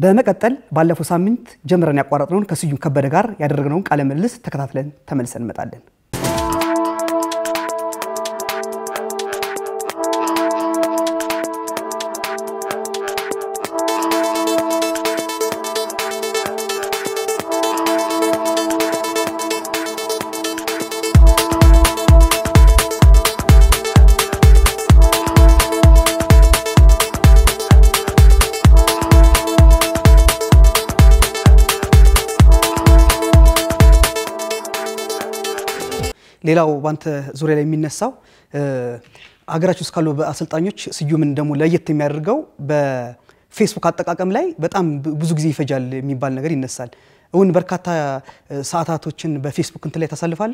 በመቀጠል ባለፈው ሳምንት ጀምረን ያቋረጥነውን ከስዩም ከበደ ጋር ያደረግነውን ቃለ ምልልስ ተከታትለን ተመልሰን እንመጣለን። ሌላው ባንተ ዙሪያ ላይ የሚነሳው ሀገራችን ውስጥ ካሉ አሰልጣኞች ስዩምን ደግሞ ለየት የሚያደርገው በፌስቡክ አጠቃቀም ላይ በጣም ብዙ ጊዜ ይፈጃል የሚባል ነገር ይነሳል። እውን በርካታ ሰዓታቶችን በፌስቡክ እንትን ላይ ታሳልፋለህ?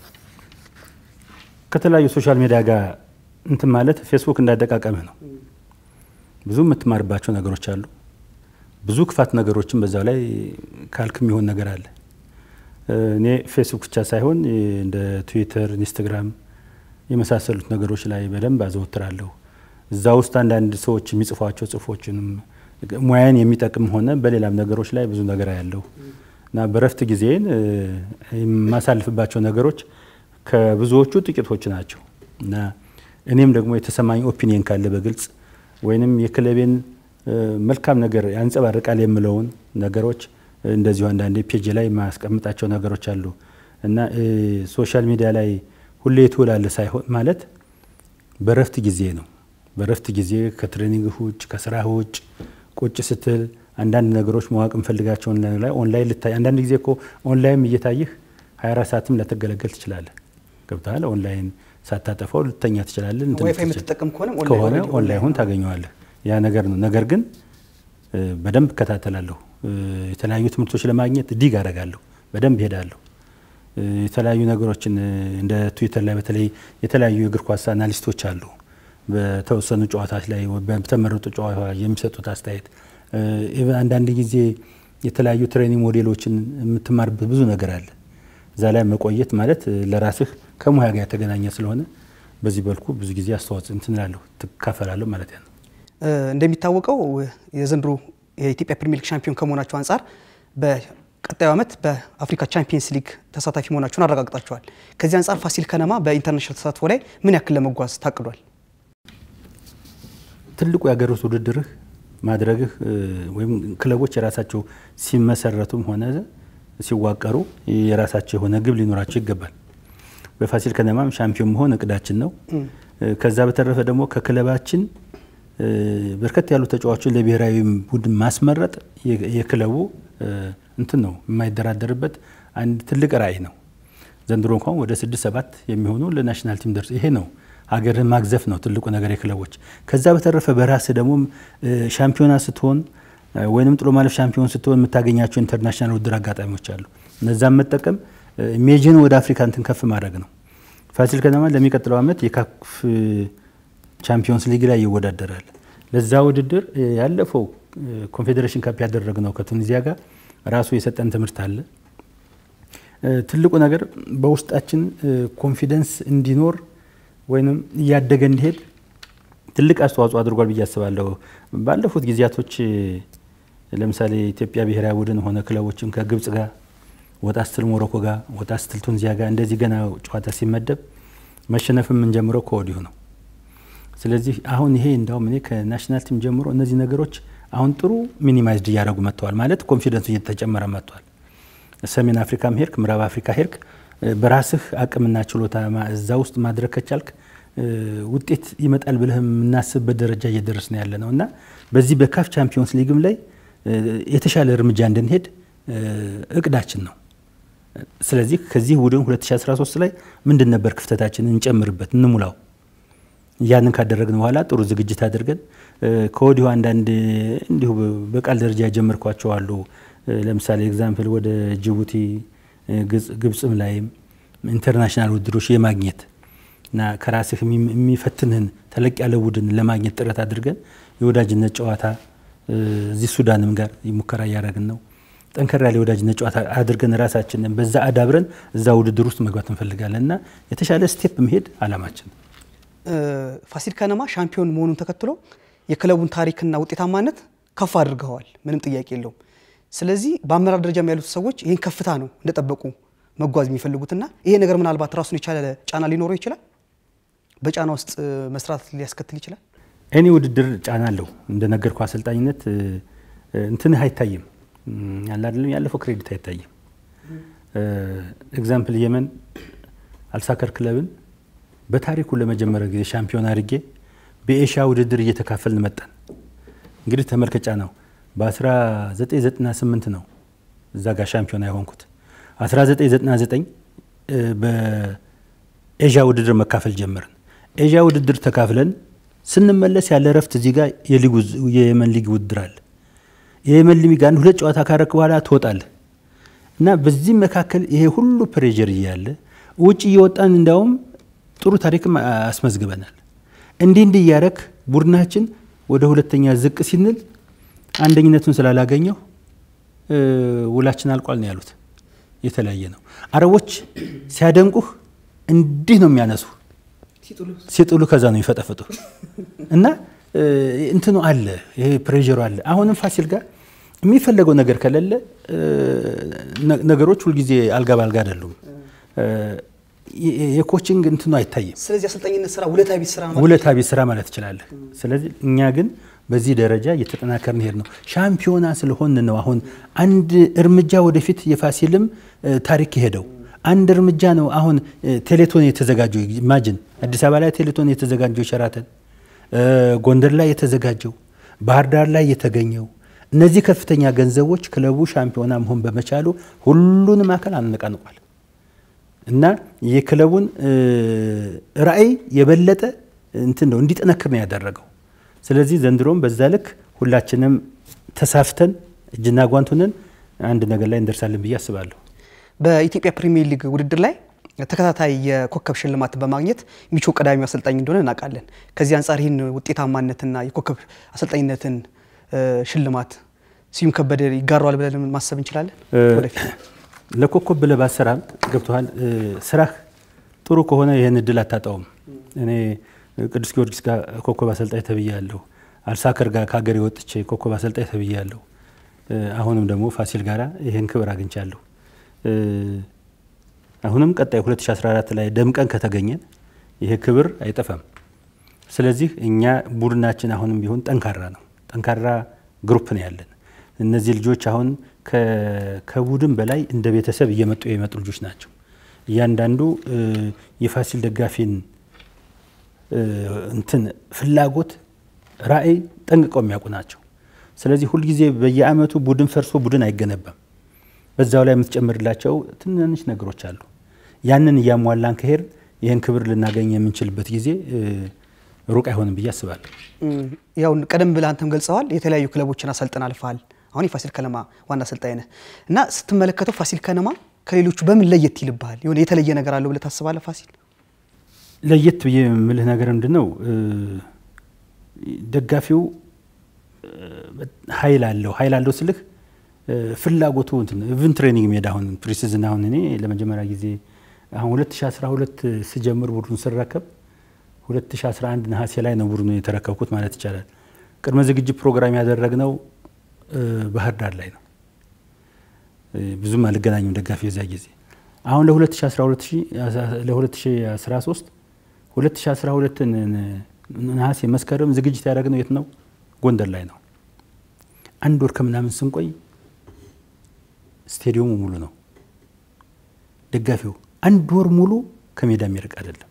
ከተለያዩ ሶሻል ሚዲያ ጋር እንትን ማለት ፌስቡክ እንዳጠቃቀምህ ነው። ብዙ የምትማርባቸው ነገሮች አሉ። ብዙ ክፋት ነገሮችን በዛው ላይ ካልክ የሚሆን ነገር አለ። እኔ ፌስቡክ ብቻ ሳይሆን እንደ ትዊተር፣ ኢንስታግራም የመሳሰሉት ነገሮች ላይ በደንብ አዘወትራለሁ። እዛ ውስጥ አንዳንድ ሰዎች የሚጽፏቸው ጽሁፎችንም ሙያን የሚጠቅም ሆነ በሌላም ነገሮች ላይ ብዙ ነገር ያለው እና በረፍት ጊዜን የማሳልፍባቸው ነገሮች ከብዙዎቹ ጥቂቶች ናቸው እና እኔም ደግሞ የተሰማኝ ኦፒኒየን ካለ በግልጽ ወይንም የክለቤን መልካም ነገር ያንጸባርቃል የምለውን ነገሮች እንደዚሁ አንዳንዴ ፔጅ ላይ የማስቀምጣቸው ነገሮች አሉ እና ሶሻል ሚዲያ ላይ ሁሌ ትውላለህ ሳይሆን ማለት በረፍት ጊዜ ነው። በረፍት ጊዜ ከትሬኒንግ ውጭ ከስራህ ውጭ ቁጭ ስትል አንዳንድ ነገሮች ማወቅ እንፈልጋቸውን ላይ ኦንላይን ልታይ አንዳንድ ጊዜ እኮ ኦንላይን እየታይህ 24 ሰዓትም ልትገለገል ትችላለህ። ገብተሃል። ኦንላይን ሳታጠፋው ልተኛ ትችላለህ። ዋይፋይ የምትጠቀም ከሆነ ከሆነ ኦንላይን ታገኘዋለህ። ያ ነገር ነው። ነገር ግን በደንብ እከታተላለሁ። የተለያዩ ትምህርቶች ለማግኘት ዲግ አደርጋለሁ። በደንብ እሄዳለሁ። የተለያዩ ነገሮችን እንደ ትዊተር ላይ በተለይ የተለያዩ የእግር ኳስ አናሊስቶች አሉ። በተወሰኑ ጨዋታዎች ላይ በተመረጡ ጨዋታ የሚሰጡት አስተያየት፣ አንዳንድ ጊዜ የተለያዩ ትሬኒንግ ሞዴሎችን የምትማርበት ብዙ ነገር አለ። እዛ ላይ መቆየት ማለት ለራስህ ከሙያ ጋር የተገናኘ ስለሆነ በዚህ በልኩ ብዙ ጊዜ አስተዋጽኦ እንትን እላለሁ ትካፈላለሁ ማለት ነው። እንደሚታወቀው የዘንድሮ የኢትዮጵያ ፕሪሚየር ሊግ ሻምፒዮን ከመሆናቸው አንጻር በቀጣዩ ዓመት በአፍሪካ ቻምፒየንስ ሊግ ተሳታፊ መሆናቸውን አረጋግጣቸዋል። ከዚህ አንጻር ፋሲል ከነማ በኢንተርናሽናል ተሳትፎ ላይ ምን ያክል ለመጓዝ ታቅዷል? ትልቁ የሀገር ውስጥ ውድድርህ ማድረግህ ወይም ክለቦች የራሳቸው ሲመሰረቱም ሆነ ሲዋቀሩ የራሳቸው የሆነ ግብ ሊኖራቸው ይገባል። በፋሲል ከነማም ሻምፒዮን መሆን እቅዳችን ነው። ከዛ በተረፈ ደግሞ ከክለባችን በርከት ያሉ ተጫዋቾችን ለብሔራዊ ቡድን ማስመረጥ የክለቡ እንትን ነው የማይደራደርበት አንድ ትልቅ ራዕይ ነው። ዘንድሮ እንኳን ወደ ስድስት ሰባት የሚሆኑ ለናሽናል ቲም ደርስ ይሄ ነው ሀገርን ማግዘፍ ነው ትልቁ ነገር የክለቦች። ከዛ በተረፈ በራስ ደግሞ ሻምፒዮና ስትሆን ወይንም ጥሎ ማለፍ ሻምፒዮን ስትሆን የምታገኛቸው ኢንተርናሽናል ውድድር አጋጣሚዎች አሉ። እነዛን መጠቀም ኢሜጅን ወደ አፍሪካ እንትን ከፍ ማድረግ ነው። ፋሲል ከነማ ለሚቀጥለው ዓመት የካፍ ቻምፒዮንስ ሊግ ላይ ይወዳደራል። ለዛ ውድድር ያለፈው ኮንፌዴሬሽን ካፕ ያደረግነው ከቱኒዚያ ጋር ራሱ የሰጠን ትምህርት አለ። ትልቁ ነገር በውስጣችን ኮንፊደንስ እንዲኖር ወይም እያደገ እንዲሄድ ትልቅ አስተዋጽኦ አድርጓል ብዬ አስባለሁ። ባለፉት ጊዜያቶች ለምሳሌ ኢትዮጵያ ብሔራዊ ቡድን ሆነ ክለቦችም ከግብጽ ጋር ወጣ ስትል ሞሮኮ ጋር ወጣ ስትል ቱኒዚያ ጋር እንደዚህ ገና ጨዋታ ሲመደብ መሸነፍ የምንጀምረው ከወዲሁ ነው። ስለዚህ አሁን ይሄ እንዳውም እኔ ከናሽናል ቲም ጀምሮ እነዚህ ነገሮች አሁን ጥሩ ሚኒማይዝድ እያደረጉ መጥተዋል። ማለት ኮንፊደንሱ እየተጨመረ መጥቷል። ሰሜን አፍሪካም ሄድክ፣ ምዕራብ አፍሪካ ሄድክ፣ በራስህ አቅምና ችሎታ እዛ ውስጥ ማድረግ ከቻልክ ውጤት ይመጣል ብለህ የምናስብበት ደረጃ እየደረስ ነው ያለ ነው እና በዚህ በካፍ ቻምፒዮንስ ሊግም ላይ የተሻለ እርምጃ እንድንሄድ እቅዳችን ነው። ስለዚህ ከዚህ ቡድን 2013 ላይ ምንድን ነበር ክፍተታችን? እንጨምርበት፣ እንሙላው። ያንን ካደረግን በኋላ ጥሩ ዝግጅት አድርገን ከወዲሁ አንዳንድ እንዲሁ በቃል ደረጃ የጀመርኳቸው አሉ። ለምሳሌ ኤግዛምፕል ወደ ጅቡቲ፣ ግብፅም ላይም ኢንተርናሽናል ውድድሮች የማግኘት እና ከራስህ የሚፈትንህን ተለቅ ያለ ቡድን ለማግኘት ጥረት አድርገን የወዳጅነት ጨዋታ እዚህ ሱዳንም ጋር ሙከራ እያደረግን ነው። ጠንከር ያለ የወዳጅነት ጨዋታ አድርገን ራሳችንን በዛ አዳብረን እዛ ውድድር ውስጥ መግባት እንፈልጋለን እና የተሻለ ስቴፕ መሄድ አላማችን። ፋሲል ከነማ ሻምፒዮን መሆኑን ተከትሎ የክለቡን ታሪክና ውጤታማነት ከፍ አድርገዋል። ምንም ጥያቄ የለውም። ስለዚህ በአመራር ደረጃም ያሉት ሰዎች ይህን ከፍታ ነው እንደጠበቁ መጓዝ የሚፈልጉትና ይሄ ነገር ምናልባት ራሱን የቻለ ጫና ሊኖረው ይችላል። በጫና ውስጥ መስራት ሊያስከትል ይችላል። እኔ ውድድር ጫና አለው እንደነገርኩ አሰልጣኝነት እንትንህ አይታይም ያለ አይደለም ያለፈው ክሬዲት አይታይም። ኤግዛምፕል የመን አልሳከር ክለብን በታሪኩ ለመጀመሪያ ጊዜ ሻምፒዮን አድርጌ በኤሽያ ውድድር እየተካፈልን መጣን። እንግዲህ ተመልከጫ ነው በ1998 ነው እዛ ጋር ሻምፒዮና የሆንኩት 1999 በኤዥያ ውድድር መካፈል ጀመርን። ኤዥያ ውድድር ተካፍለን ስንመለስ ያለ እረፍት እዚህ ጋር የየመን ሊግ ውድድር አለ። የየመን ሊግ አንድ ሁለት ጨዋታ ካረክ በኋላ ትወጣለህ እና በዚህ መካከል ይሄ ሁሉ ፕሬዠር እያለ ውጭ እየወጣን እንዲያውም ጥሩ ታሪክም አስመዝግበናል። እንዲህ እንዲህ እያረክ ቡድናችን ወደ ሁለተኛ ዝቅ ሲንል አንደኝነቱን ስላላገኘው ውላችን አልቋል ነው ያሉት። የተለያየ ነው። አረቦች ሲያደንቁህ እንዲህ ነው የሚያነሱ ሲጥሉ ከዛ ነው የሚፈጠፍጡ እና እንትኑ አለ፣ ይሄ ፕሬሩ አለ። አሁንም ፋሲል ጋር የሚፈለገው ነገር ከሌለ ነገሮች ሁልጊዜ አልጋ ባልጋ አይደሉም። የኮችንግ እንትኑ አይታይም። ስለዚህ አሰልጣኝነት ስራ ውለታ ቢስ ስራ ማለት ውለታ ቢስ ስራ ማለት ትችላለህ። ስለዚህ እኛ ግን በዚህ ደረጃ እየተጠናከርን ሄድ ነው። ሻምፒዮና ስለሆን ነው አሁን አንድ እርምጃ ወደፊት የፋሲልም ታሪክ የሄደው አንድ እርምጃ ነው። አሁን ቴሌቶን የተዘጋጀው ኢማጅን አዲስ አበባ ላይ ቴሌቶን የተዘጋጀው ሸራተን፣ ጎንደር ላይ የተዘጋጀው፣ ባህር ዳር ላይ የተገኘው እነዚህ ከፍተኛ ገንዘቦች ክለቡ ሻምፒዮና መሆን በመቻሉ ሁሉንም አካል አነቃንቋል እና የክለቡን ራዕይ የበለጠ እንትን ነው እንዲጠነክር ነው ያደረገው። ስለዚህ ዘንድሮም በዛ ልክ ሁላችንም ተሳፍተን እጅና ጓንቱንን አንድ ነገር ላይ እንደርሳለን ብዬ አስባለሁ። በኢትዮጵያ ፕሪሚየር ሊግ ውድድር ላይ ተከታታይ የኮከብ ሽልማትን በማግኘት ሚቾ ቀዳሚው አሰልጣኝ እንደሆነ እናውቃለን። ከዚህ አንጻር ይህን ውጤታማነትና የኮከብ አሰልጣኝነትን ሽልማት ስዩም ከበደ ይጋራዋል ብለን ማሰብ እንችላለን። ወደፊት ለኮከብ ብለህ ባሰራም ገብቶሃል። ስራህ ጥሩ ከሆነ ይህን እድል አታጣውም። እኔ ቅዱስ ጊዮርጊስ ጋር ኮከብ አሰልጣኝ ተብያለሁ። አልሳከር ጋር ከሀገሬ ወጥቼ ኮከብ አሰልጣኝ ተብያለሁ። አሁንም ደግሞ ፋሲል ጋራ ይህን ክብር አግኝቻለሁ። አሁንም ቀጣይ 2014 ላይ ደምቀን ከተገኘን ይሄ ክብር አይጠፋም። ስለዚህ እኛ ቡድናችን አሁንም ቢሆን ጠንካራ ነው። ጠንካራ ግሩፕ ነው ያለን። እነዚህ ልጆች አሁን ከቡድን በላይ እንደ ቤተሰብ እየመጡ የመጡ ልጆች ናቸው። እያንዳንዱ የፋሲል ደጋፊን እንትን ፍላጎት፣ ራዕይ ጠንቅቀው የሚያውቁ ናቸው። ስለዚህ ሁልጊዜ በየአመቱ ቡድን ፈርሶ ቡድን አይገነባም። በዛው ላይ የምትጨምርላቸው ትንንሽ ነገሮች አሉ። ያንን እያሟላን ከሄድ ይህን ክብር ልናገኝ የምንችልበት ጊዜ ሩቅ አይሆንም ብዬ አስባለሁ። ያው ቀደም ብለህ አንተም ገልጸዋል። የተለያዩ ክለቦችን አሰልጥን አልፈሃል። አሁን የፋሲል ከነማ ዋና አሰልጣኝ ነህ እና ስትመለከተው ፋሲል ከነማ ከሌሎቹ በምን ለየት ይልብሃል? የሆነ የተለየ ነገር አለው ብለህ ታስባለህ? ፋሲል ለየት ብዬ የምልህ ነገር ምንድን ነው? ደጋፊው ኃይል አለው ኃይል አለው ስልህ ፍላጎቱ ኢቭን ትሬኒንግ ሜዳ አሁን ፕሪሲዝን አሁን እኔ ለመጀመሪያ ጊዜ አሁን 2012 ስጀምር ቡድኑ ስረከብ 2011 ነሐሴ ላይ ነው ቡድኑ የተረከብኩት ማለት ይቻላል። ቅድመ ዝግጅት ፕሮግራም ያደረግነው ባህር ዳር ላይ ነው። ብዙም አልገናኝም ደጋፊ የዛ ጊዜ። አሁን ለ2013 2012 ነሐሴ መስከረም ዝግጅት ያደረግነው የት ነው? ጎንደር ላይ ነው። አንድ ወር ከምናምን ስንቆይ ስቴዲየሙ ሙሉ ነው። ደጋፊው አንድ ወር ሙሉ ከሜዳ የሚርቅ አይደለም።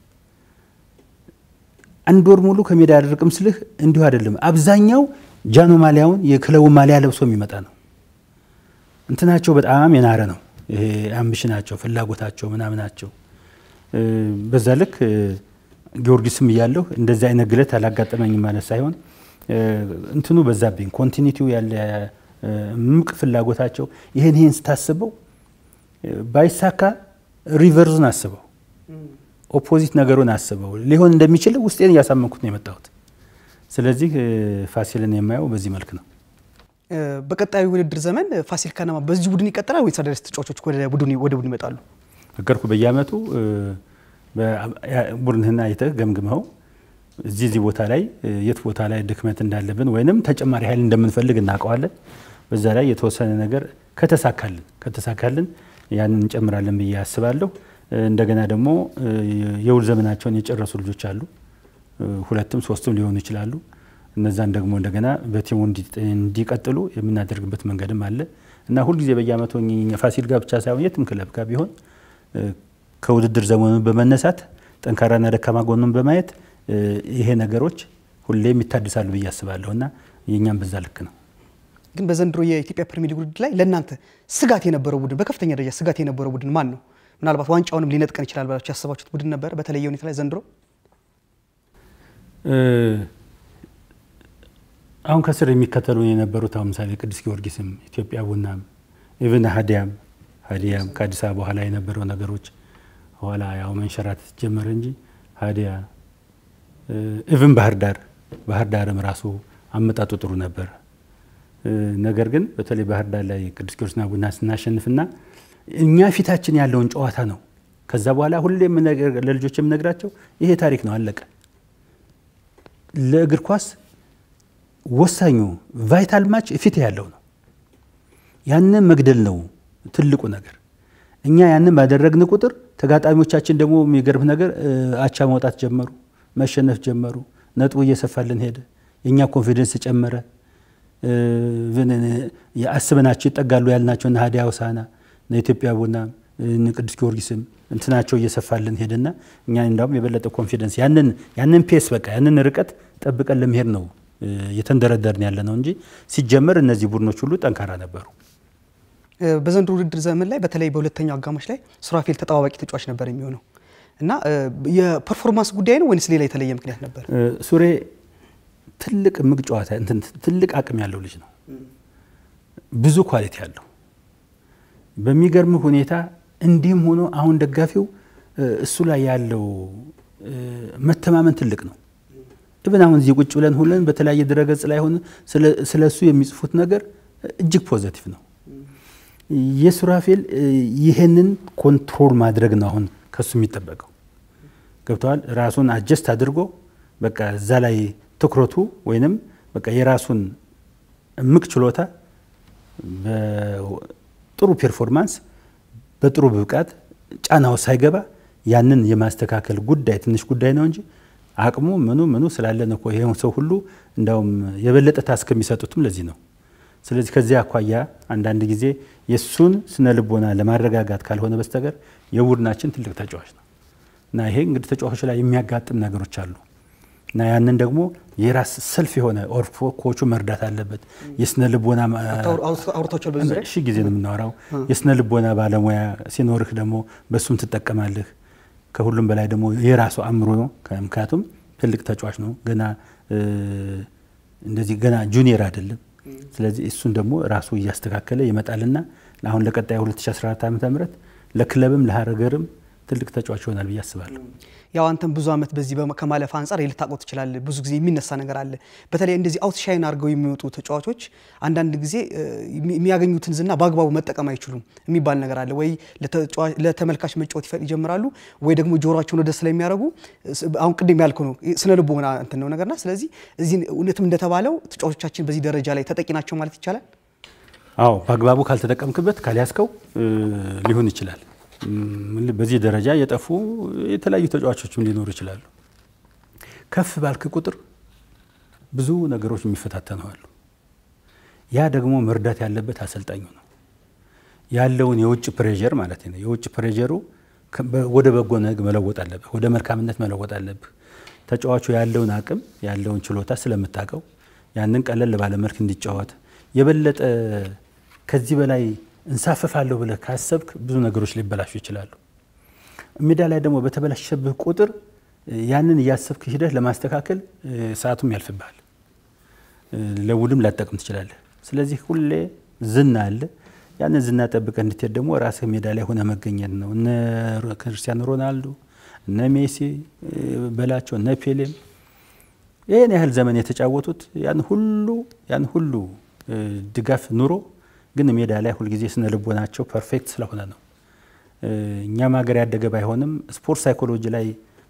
አንድ ወር ሙሉ ከሜዳ አያደርቅም ስልህ እንዲሁ አይደለም። አብዛኛው ጃኖ ማሊያውን የክለቡ ማሊያ ለብሶ የሚመጣ ነው። እንትናቸው በጣም የናረ ነው። ይሄ አምቢሽናቸው፣ ፍላጎታቸው ምናምናቸው በዛ ልክ ጊዮርጊስም እያለሁ እንደዚህ አይነት ግለት አላጋጠመኝም ማለት ሳይሆን እንትኑ በዛብኝ ኮንቲኒቲው ያለ ምቅ ፍላጎታቸው ይህን ይህን ስታስበው ባይሳካ ሪቨርዙን አስበው ኦፖዚት ነገሩን አስበው ሊሆን እንደሚችል ውስጤን እያሳመንኩት ነው የመጣሁት። ስለዚህ ፋሲልን የማየው በዚህ መልክ ነው። በቀጣዩ ውድድር ዘመን ፋሲል ከነማ በዚህ ቡድን ይቀጥላል ወይስ አዳዲስ ተጫዋቾች ወደ ቡድን ይመጣሉ? ነገርኩ። በየአመቱ ቡድንህን አይተህ ገምግመው እዚህ እዚህ ቦታ ላይ የት ቦታ ላይ ድክመት እንዳለብን ወይንም ተጨማሪ ኃይል እንደምንፈልግ እናውቀዋለን። በዛ ላይ የተወሰነ ነገር ከተሳካልን ከተሳካልን ያንን እንጨምራለን ብዬ አስባለሁ። እንደገና ደግሞ የውል ዘመናቸውን የጨረሱ ልጆች አሉ። ሁለትም ሶስትም ሊሆኑ ይችላሉ። እነዛን ደግሞ እንደገና በቲሙ እንዲቀጥሉ የምናደርግበት መንገድም አለ እና ሁልጊዜ በየአመቱ ፋሲል ጋር ብቻ ሳይሆን የትም ክለብ ጋር ቢሆን ከውድድር ዘመኑ በመነሳት ጠንካራና ደካማ ጎኑን በማየት ይሄ ነገሮች ሁሌም ይታድሳሉ ብዬ አስባለሁ እና የእኛም በዛ ልክ ነው። ግን በዘንድሮ የኢትዮጵያ ፕሪሚየር ሊግ ውድድር ላይ ለእናንተ ስጋት የነበረው ቡድን በከፍተኛ ደረጃ ስጋት የነበረው ቡድን ማን ነው? ምናልባት ዋንጫውንም ሊነጥቀን ይችላል ብላችሁ ያሰባችሁት ቡድን ነበረ በተለየ ሁኔታ ላይ ዘንድሮ? አሁን ከስር የሚከተሉን የነበሩት አሁን ምሳሌ ቅዱስ ጊዮርጊስም ኢትዮጵያ ቡናም ኢቭን ሀዲያም ሀዲያም ከአዲስ አበባ በኋላ የነበረው ነገሮች ኋላ ያው መንሸራተት ጀመረ እንጂ ሀዲያ ኢቭን ባህር ዳር ባህር ዳርም ራሱ አመጣጡ ጥሩ ነበር። ነገር ግን በተለይ ባህር ዳር ላይ ቅዱስ ጊዮርጊስና ቡና ስናሸንፍና እኛ ፊታችን ያለውን ጨዋታ ነው። ከዛ በኋላ ሁሌ ለልጆች የምነግራቸው ይሄ ታሪክ ነው፣ አለቀ። ለእግር ኳስ ወሳኙ ቫይታል ማች ፊት ያለው ነው። ያንን መግደል ነው ትልቁ ነገር። እኛ ያንን ባደረግን ቁጥር ተጋጣሚዎቻችን ደግሞ የሚገርም ነገር አቻ መውጣት ጀመሩ፣ መሸነፍ ጀመሩ። ነጥቡ እየሰፋልን ሄደ። የእኛ ኮንፊደንስ ጨመረ። አስበናቸው ይጠጋሉ ያልናቸው እነ ሀዲያ ሆሳዕና እነ ኢትዮጵያ ቡና ቅዱስ ጊዮርጊስም እንትናቸው እየሰፋልን ሄደና እኛ እንዳውም የበለጠ ኮንፊደንስ ያንን ያንን ፔስ በቃ ያንን ርቀት ጠብቀን ለመሄድ ነው እየተንደረደርን ያለ ነው እንጂ ሲጀመር እነዚህ ቡድኖች ሁሉ ጠንካራ ነበሩ። በዘንድሮ ውድድር ዘመን ላይ በተለይ በሁለተኛው አጋማሽ ላይ ሱራፌል ተጠባባቂ ተጫዋች ነበር የሚሆነው እና የፐርፎርማንስ ጉዳይ ነው ወይንስ ሌላ የተለየ ምክንያት ነበር? ሱሬ ትልቅ ምግ ጨዋታ ትልቅ አቅም ያለው ልጅ ነው። ብዙ ኳሊቲ ያለው በሚገርም ሁኔታ እንዲህም ሆኖ አሁን ደጋፊው እሱ ላይ ያለው መተማመን ትልቅ ነው። ኢብን አሁን እዚህ ቁጭ ብለን ሁለን በተለያየ ድረገጽ ላይ ሆነ ስለ እሱ የሚጽፉት ነገር እጅግ ፖዘቲቭ ነው። የሱራፌል ይህንን ኮንትሮል ማድረግ ነው አሁን ከሱ የሚጠበቀው። ገብተዋል። ራሱን አጀስት አድርጎ በቃ እዛ ላይ ትኩረቱ ወይንም በቃ የራሱን እምቅ ችሎታ በጥሩ ፔርፎርማንስ በጥሩ ብቃት ጫናው ሳይገባ ያንን የማስተካከል ጉዳይ ትንሽ ጉዳይ ነው እንጂ አቅሙ ምኑ ምኑ ስላለን እኮ ይሄ ሰው ሁሉ እንዳውም የበለጠ ታስክ የሚሰጡትም ለዚህ ነው። ስለዚህ ከዚህ አኳያ አንዳንድ ጊዜ የእሱን ስነ ልቦና ለማረጋጋት ካልሆነ በስተቀር የቡድናችን ትልቅ ተጫዋች ነው እና ይሄ እንግዲህ ተጫዋቾች ላይ የሚያጋጥም ነገሮች አሉ እና ያንን ደግሞ የራስ ሰልፍ የሆነ ኦርፎ ኮቹ መርዳት አለበት። የስነ ልቦና አውርታችኋል በዚህ ዙሪያ? ሺህ ጊዜ ነው የምናወራው። የስነ ልቦና ባለሙያ ሲኖርህ ደግሞ በእሱም ትጠቀማለህ። ከሁሉም በላይ ደግሞ የራሱ አእምሮ ነው። ምክንያቱም ትልቅ ተጫዋች ነው ገና እንደዚህ ገና ጁኒየር አይደለም። ስለዚህ እሱን ደግሞ ራሱ እያስተካከለ ይመጣልና አሁን ለቀጣይ 2014 ዓ ም ለክለብም ለሀገርም ትልቅ ተጫዋች ይሆናል ብዬ አስባለሁ። ያው አንተም ብዙ ዓመት በዚህ ከማለፍ አንጻር ልታውቀው ትችላለህ። ብዙ ጊዜ የሚነሳ ነገር አለ። በተለይ እንደዚህ አውትሻይን አድርገው የሚወጡ ተጫዋቾች አንዳንድ ጊዜ የሚያገኙትን ዝና በአግባቡ መጠቀም አይችሉም የሚባል ነገር አለ። ወይ ለተመልካች መጫወት ይጀምራሉ፣ ወይ ደግሞ ጆሮቸውን ወደ ስለሚያደርጉ አሁን ቅድም ያልከው ነው ስነ ልቦና እንትን ነው ነገርና ስለዚህ እዚህ እውነትም እንደተባለው ተጫዋቾቻችን በዚህ ደረጃ ላይ ተጠቂ ናቸው ማለት ይቻላል። አዎ በአግባቡ ካልተጠቀምክበት ካልያዝከው ሊሆን ይችላል። በዚህ ደረጃ የጠፉ የተለያዩ ተጫዋቾችም ሊኖሩ ይችላሉ። ከፍ ባልክ ቁጥር ብዙ ነገሮች የሚፈታተነዋሉ። ያ ደግሞ መርዳት ያለበት አሰልጣኙ ነው። ያለውን የውጭ ፕሬዠር ማለት ነው። የውጭ ፕሬዠሩ ወደ በጎ ነገር መለወጥ አለብህ፣ ወደ መልካምነት መለወጥ አለብህ። ተጫዋቹ ያለውን አቅም ያለውን ችሎታ ስለምታውቀው ያንን ቀለል ባለ መልክ እንዲጫወት የበለጠ ከዚህ በላይ እንሳፈፋለሁ ብለህ ካሰብክ ብዙ ነገሮች ሊበላሹ ይችላሉ። ሜዳ ላይ ደግሞ በተበላሸብህ ቁጥር ያንን እያሰብክ ሂደህ ለማስተካከል ሰዓቱም ያልፍብሃል፣ ለውልም ላጠቅም ትችላለህ። ስለዚህ ሁሌ ዝና አለ። ያንን ዝና ጠብቀህ እንድትሄድ ደግሞ ራስህ ሜዳ ላይ ሆነ መገኘት ነው። እነ ክርስቲያኖ ሮናልዶ እነ ሜሲ በላቸው እነ ፔሌም ይህን ያህል ዘመን የተጫወቱት ያን ሁሉ ያን ሁሉ ድጋፍ ኑሮ ግን ሜዳ ላይ ሁልጊዜ ስነ ልቦናቸው ፐርፌክት ስለሆነ ነው። እኛም ሀገር ያደገ ባይሆንም ስፖርት ሳይኮሎጂ ላይ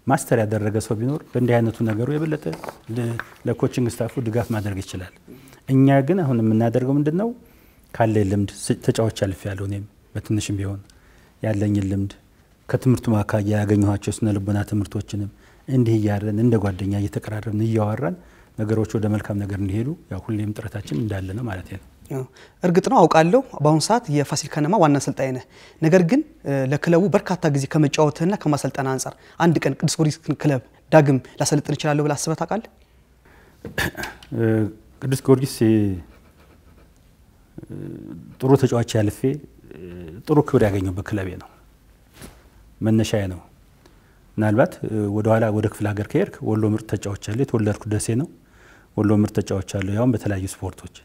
ማስተር ያደረገ ሰው ቢኖር በእንዲህ አይነቱ ነገሩ የበለጠ ለኮችንግ ስታፉ ድጋፍ ማድረግ ይችላል። እኛ ግን አሁን የምናደርገው ምንድን ነው? ካለ ልምድ ተጫዋች አልፍ ያለው እኔም በትንሽም ቢሆን ያለኝን ልምድ ከትምህርቱ ማካያ ያገኘኋቸው ስነ ልቦና ትምህርቶችንም እንዲህ እያረን እንደ ጓደኛ እየተቀራረብን እያወራን ነገሮች ወደ መልካም ነገር እንዲሄዱ ያው ሁሌም ጥረታችን እንዳለ ነው ማለት ነው። እርግጥ ነው አውቃለሁ፣ በአሁኑ ሰዓት የፋሲል ከነማ ዋና አሰልጣኝ ነህ። ነገር ግን ለክለቡ በርካታ ጊዜ ከመጫወትህና ከማሰልጠን አንጻር አንድ ቀን ቅዱስ ጊዮርጊስ ክለብ ዳግም ላሰልጥን እችላለሁ ብለህ አስበህ ታውቃለህ? ቅዱስ ጊዮርጊስ ጥሩ ተጫዋች ያልፌ ጥሩ ክብር ያገኘበት ክለቤ ነው፣ መነሻዬ ነው። ምናልባት ወደኋላ ወደ ክፍለ ሀገር ከሄድክ ወሎ ምርጥ ተጫዋች አለ። የተወለድኩ ደሴ ነው። ወሎ ምርጥ ተጫዋች አለ፣ ያውም በተለያዩ ስፖርቶች።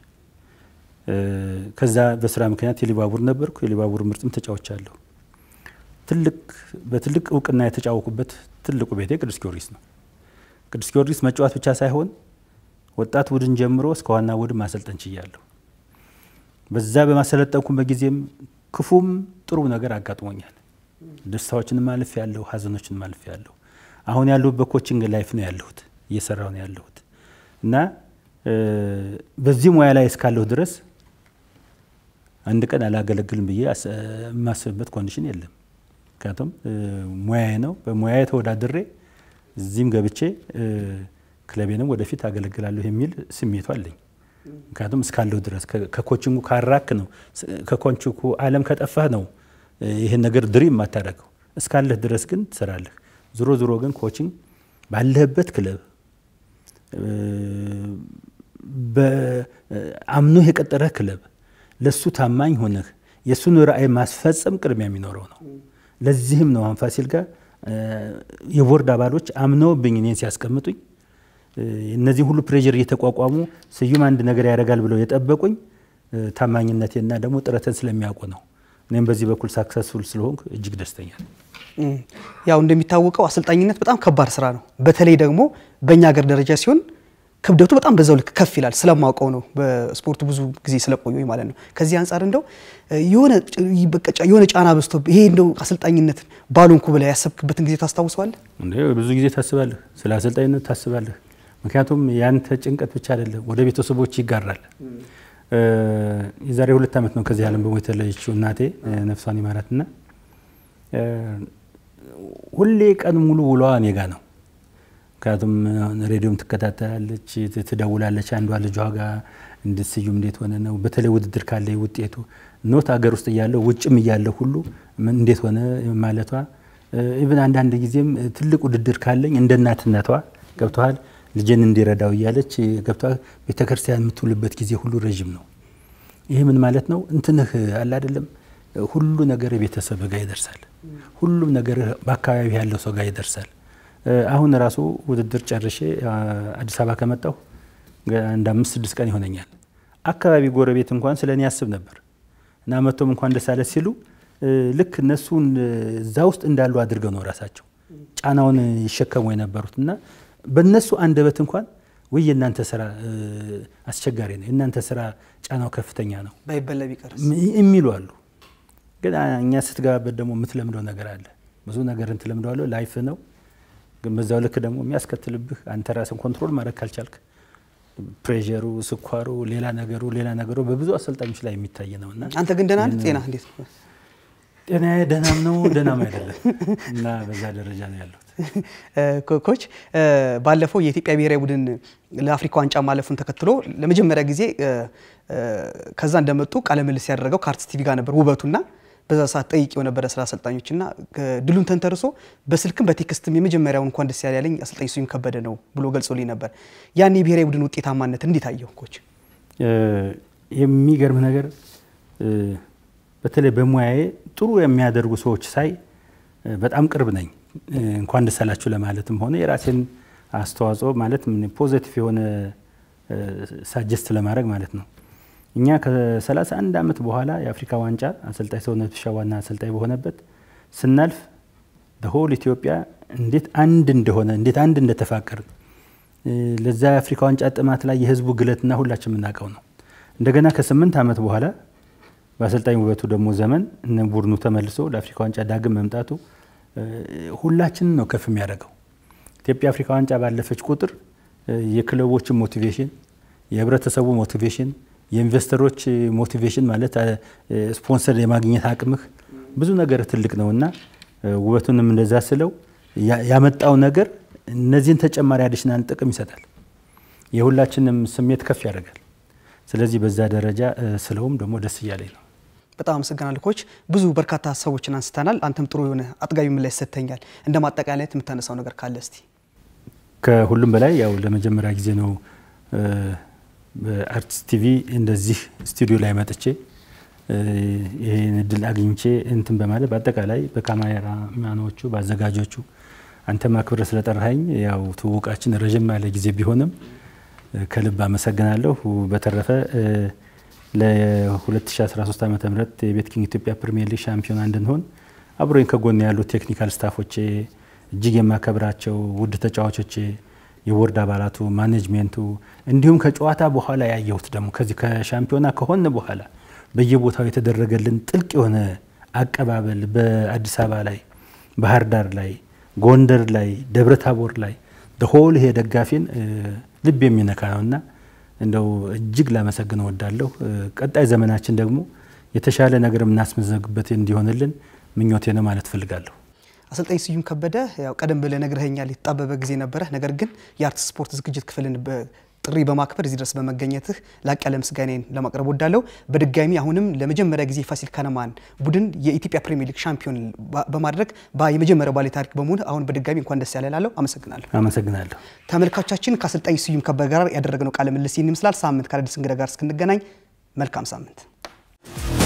ከዛ በስራ ምክንያት የሊባቡር ነበርኩ። የሊባቡር ምርጥም ተጫዋች አለሁ። ትልቅ በትልቅ እውቅና የተጫወቁበት ትልቁ ቤቴ ቅዱስ ጊዮርጊስ ነው። ቅዱስ ጊዮርጊስ መጫወት ብቻ ሳይሆን ወጣት ቡድን ጀምሮ እስከ ዋና ቡድን ማሰልጠን ችያለሁ። በዛ በማሰለጠንኩበት ጊዜም ክፉም ጥሩ ነገር አጋጥሞኛል። ደስታዎችንም አልፍ ያለሁ፣ ሀዘኖችንም አልፍ ያለሁ። አሁን ያለሁበት ኮችንግ ላይፍ ነው ያለሁት፣ እየሰራሁ ነው ያለሁት እና በዚህ ሙያ ላይ እስካለሁ ድረስ አንድ ቀን አላገለግልም ብዬ የማስብበት ኮንዲሽን የለም። ምክንያቱም ሙያዬ ነው። በሙያዬ ተወዳድሬ እዚህም ገብቼ ክለቤንም ወደፊት አገለግላለሁ የሚል ስሜቱ አለኝ። ምክንያቱም እስካለሁ ድረስ ከኮችንጉ ካራክ ነው ከኮችንጉ ዓለም ከጠፋህ ነው ይህን ነገር ድሪም የማታደርገው። እስካለህ ድረስ ግን ትሰራለህ። ዞሮ ዞሮ ግን ኮችንግ ባለህበት ክለብ አምኖህ የቀጠረህ ክለብ ለሱ ታማኝ ሆነህ የእሱን ራዕይ ማስፈጸም ቅድሚያ የሚኖረው ነው። ለዚህም ነው አሁን ፋሲል ጋር የቦርድ አባሎች አምነውብኝ እኔን ሲያስቀምጡኝ እነዚህ ሁሉ ፕሬዥር እየተቋቋሙ ስዩም አንድ ነገር ያደርጋል ብለው የጠበቁኝ ታማኝነቴና ደግሞ ጥረትን ስለሚያውቁ ነው። እኔም በዚህ በኩል ሳክሰስፉል ስለሆንኩ እጅግ ደስተኛ ነኝ። ያው እንደሚታወቀው አሰልጣኝነት በጣም ከባድ ስራ ነው። በተለይ ደግሞ በእኛ ሀገር ደረጃ ሲሆን ክብደቱ በጣም በዛው ልክ ከፍ ይላል። ስለማውቀው ነው በስፖርቱ ብዙ ጊዜ ስለቆየሁኝ ማለት ነው። ከዚህ አንጻር እንደው የሆነ ጫና በዝቶ ይሄ እንደው አሰልጣኝነትን ባልሆንኩ ብለህ ያሰብክበትን ጊዜ ታስታውሰዋለህ? እንዴ ብዙ ጊዜ ታስባለህ፣ ስለ አሰልጣኝነት ታስባለህ። ምክንያቱም ያንተ ጭንቀት ብቻ አይደለም፣ ወደ ቤተሰቦች ይጋራል። የዛሬ ሁለት ዓመት ነው ከዚህ ዓለም በሞት የተለየችው እናቴ ነፍሷን ይማራትና ሁሌ ቀን ሙሉ ውሏ እኔ ጋ ነው። ምክንያቱም ሬዲዮም ትከታተላለች፣ ትደውላለች። አንዷ ልጇ ጋር እንዴት ስዩም እንዴት ሆነ ነው። በተለይ ውድድር ካለ ውጤቱ ኖት ሀገር ውስጥ እያለሁ ውጭም እያለሁ ሁሉ እንዴት ሆነ ማለቷ ኢቭን አንዳንድ ጊዜም ትልቅ ውድድር ካለኝ እንደ እናትነቷ ገብተዋል ልጄን እንዲረዳው እያለች ገብተዋል ቤተክርስቲያን የምትውልበት ጊዜ ሁሉ ረዥም ነው። ይሄ ምን ማለት ነው? እንትንህ አለ አይደለም ሁሉ ነገር ቤተሰብ ጋር ይደርሳል። ሁሉም ነገር በአካባቢ ያለው ሰው ጋር ይደርሳል። አሁን ራሱ ውድድር ጨርሼ አዲስ አበባ ከመጣሁ አንድ አምስት ስድስት ቀን ይሆነኛል። አካባቢ ጎረቤት እንኳን ስለ እኔ ያስብ ነበር እና መቶም እንኳን ደስ አለ ሲሉ ልክ እነሱ እዛ ውስጥ እንዳሉ አድርገው ነው ራሳቸው ጫናውን ይሸከሙ የነበሩት እና በእነሱ አንደበት እንኳን ወይ የእናንተ ስራ አስቸጋሪ ነው፣ የእናንተ ስራ ጫናው ከፍተኛ ነው ባይበላ ቢቀርስ የሚሉ አሉ። ግን እኛ ስትገባበት ደግሞ የምትለምደው ነገር አለ። ብዙ ነገርን ትለምደዋለህ። ላይፍ ነው ግን በዛው ልክ ደግሞ የሚያስከትልብህ አንተ ራስን ኮንትሮል ማድረግ ካልቻልክ ፕሬሩ፣ ስኳሩ፣ ሌላ ነገሩ ሌላ ነገሩ በብዙ አሰልጣኞች ላይ የሚታይ ነው እና አንተ ግን ደህና ነህ? ጤና እንዴት ነው? ጤናዬ ደህናም ነው ደህናም አይደለም እና በዛ ደረጃ ነው ያለሁት። ኮች ባለፈው የኢትዮጵያ ብሔራዊ ቡድን ለአፍሪካ ዋንጫ ማለፉን ተከትሎ ለመጀመሪያ ጊዜ ከዛ እንደመጡ ቃለ ምልልስ ያደረገው ከአርትስ ቲቪ ጋር ነበር ውበቱና በዛ ሰዓት ጠይቄው ነበረ ስለ አሰልጣኞችና ድሉን ተንተርሶ በስልክም በቴክስትም የመጀመሪያውን እንኳን ደስ ያለ ያለኝ አሰልጣኝ ስዩም ከበደ ነው ብሎ ገልጾልኝ ነበር። ያን የብሔራዊ ቡድን ውጤታማነት እንዴት አየው ኮች? የሚገርም ነገር በተለይ በሙያዬ ጥሩ የሚያደርጉ ሰዎች ሳይ በጣም ቅርብ ነኝ። እንኳን ደስ አላችሁ ለማለትም ሆነ የራሴን አስተዋጽኦ ማለት ፖዘቲቭ የሆነ ሳጀስት ለማድረግ ማለት ነው። እኛ ከ31 ዓመት በኋላ የአፍሪካ ዋንጫ አሰልጣኝ ሰውነት ቢሻው ዋና አሰልጣኝ በሆነበት ስናልፍ ሆል ኢትዮጵያ እንዴት አንድ እንደሆነ እንዴት አንድ እንደተፋቀርን ለዛ የአፍሪካ ዋንጫ ጥማት ላይ የህዝቡ ግለትና ሁላችን የምናውቀው ነው። እንደገና ከስምንት ዓመት በኋላ በአሰልጣኝ ውበቱ ደግሞ ዘመን እነ ቡድኑ ተመልሶ ለአፍሪካ ዋንጫ ዳግም መምጣቱ ሁላችንን ነው ከፍ የሚያደርገው። ኢትዮጵያ አፍሪካ ዋንጫ ባለፈች ቁጥር የክለቦችን ሞቲቬሽን፣ የህብረተሰቡ ሞቲቬሽን፣ የኢንቨስተሮች ሞቲቬሽን ማለት ስፖንሰር የማግኘት አቅምህ ብዙ ነገር ትልቅ ነው እና ውበቱንም እንደዛ ስለው ያመጣው ነገር እነዚህን ተጨማሪ አዲሽናል ጥቅም ይሰጣል። የሁላችንም ስሜት ከፍ ያደርጋል። ስለዚህ በዛ ደረጃ ስለውም ደግሞ ደስ እያለኝ ነው። በጣም አመሰግናለሁ ኮች። ብዙ በርካታ ሀሳቦችን አንስተናል። አንተም ጥሩ የሆነ አጥጋቢ ምላሽ ሰጥተኛል። እንደ ማጠቃለያት የምታነሳው ነገር ካለ እስቲ። ከሁሉም በላይ ያው ለመጀመሪያ ጊዜ ነው በአርቲስት ቲቪ እንደዚህ ስቱዲዮ ላይ መጥቼ ይህን እድል አግኝቼ እንትን በማለት በአጠቃላይ በካሜራማኖቹ በአዘጋጆቹ አንተ ማክብረ ስለጠራኸኝ ያው ትውውቃችን ረዥም ያለ ጊዜ ቢሆንም ከልብ አመሰግናለሁ። በተረፈ ለ2013 ዓ ም የቤት ኪንግ ኢትዮጵያ ፕሪሚየር ሊግ ሻምፒዮና እንድንሆን አብሮኝ ከጎን ያሉ ቴክኒካል ስታፎቼ፣ እጅግ የማከብራቸው ውድ ተጫዋቾቼ፣ የቦርድ አባላቱ፣ ማኔጅሜንቱ እንዲሁም ከጨዋታ በኋላ ያየሁት ደግሞ ከዚህ ከሻምፒዮና ከሆን በኋላ በየቦታው የተደረገልን ጥልቅ የሆነ አቀባበል በአዲስ አበባ ላይ፣ ባህር ዳር ላይ፣ ጎንደር ላይ፣ ደብረ ታቦር ላይ ሆል ይሄ ደጋፊን ልብ የሚነካ ነውና እንደው እጅግ ላመሰግን እወዳለሁ። ቀጣይ ዘመናችን ደግሞ የተሻለ ነገር የምናስመዘግበት እንዲሆንልን ምኞቴ ነው ማለት እፈልጋለሁ። አሰልጣኝ ስዩም ከበደ ያው ቀደም ብለህ ነግረኸኛል፣ የተጣበበ ጊዜ ነበረ። ነገር ግን የአርት ስፖርት ዝግጅት ክፍልን ጥሪ በማክበር እዚህ ድረስ በመገኘትህ ላቅ ያለ ምስጋናዬን ለማቅረብ ወዳለሁ። በድጋሚ አሁንም ለመጀመሪያ ጊዜ ፋሲል ከነማን ቡድን የኢትዮጵያ ፕሪሚየር ሊግ ሻምፒዮን በማድረግ የመጀመሪያው ባለ ታሪክ በመሆን አሁን በድጋሚ እንኳን ደስ ያለ እላለሁ። አመሰግናለሁ። አመሰግናለሁ። ተመልካቾቻችን ከአሰልጣኝ ስዩም ከበደ ጋር ያደረግነው ቃለ ምልልስ ይህን ይመስላል። ሳምንት ከአዳዲስ እንግዳ ጋር እስክንገናኝ መልካም ሳምንት